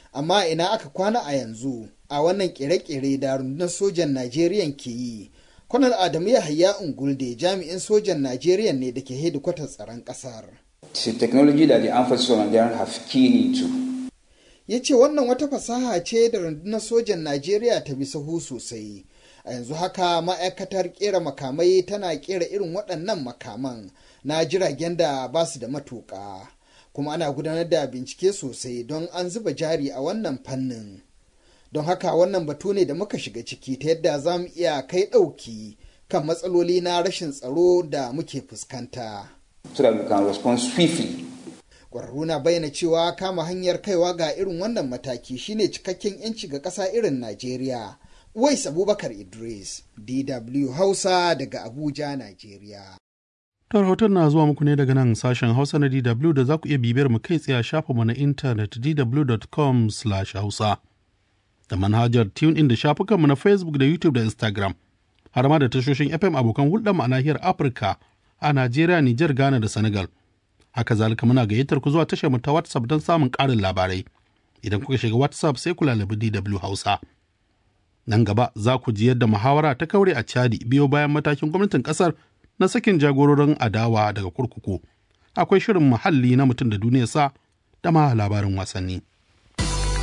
amma ina aka kwana a yanzu a wannan kere-kere da rundunar sojan najeriya ke yi kwanar adamu yahaya ungulde jami'in sojan najeriya ne da ke hedikwatar tsaron kasar It's a technology that the armed forces of Nigeria have keyed into. ya ce wannan wata fasaha ce da rundunar sojan najeriya ta bi sahu sosai a yanzu haka ma'aikatar kera makamai tana kera irin waɗannan makaman na jiragen da ba su da matuƙa kuma ana gudanar da bincike sosai don an zuba jari a wannan fannin don haka wannan batu ne da muka shiga ciki ta yadda za mu iya kai ɗauki kan matsaloli na rashin tsaro da muke fuskanta. so that we can respond swiftly. Ƙwararru na bayyana cewa kama hanyar kaiwa ga irin wannan mataki shine cikakken 'yanci ga ƙasa irin Najeriya. Uwais Abubakar Idris, DW Hausa daga Abuja, Najeriya. To rahoton na zuwa muku ne daga nan sashen Hausa na DW da za ku iya bibiyar mu kai tsaye a shafinmu na intanet dw.com/hausa da manhajar TuneIn da shafukanmu na Facebook da YouTube da Instagram har ma da tashoshin FM abokan hulɗar mu a nahiyar Afirka a Najeriya, Nijar, Ghana da Senegal. Haka zalika muna gayyatar ku zuwa tashar mu ta WhatsApp don samun ƙarin labarai. Idan kuka shiga WhatsApp sai ku lalabi DW Hausa. Nan gaba za ku ji yadda muhawara ta kaure a Chadi biyo bayan matakin gwamnatin ƙasar na sakin jagororin adawa daga kurkuku. Akwai shirin muhalli na mutum da duniyarsa da ma labarin wasanni.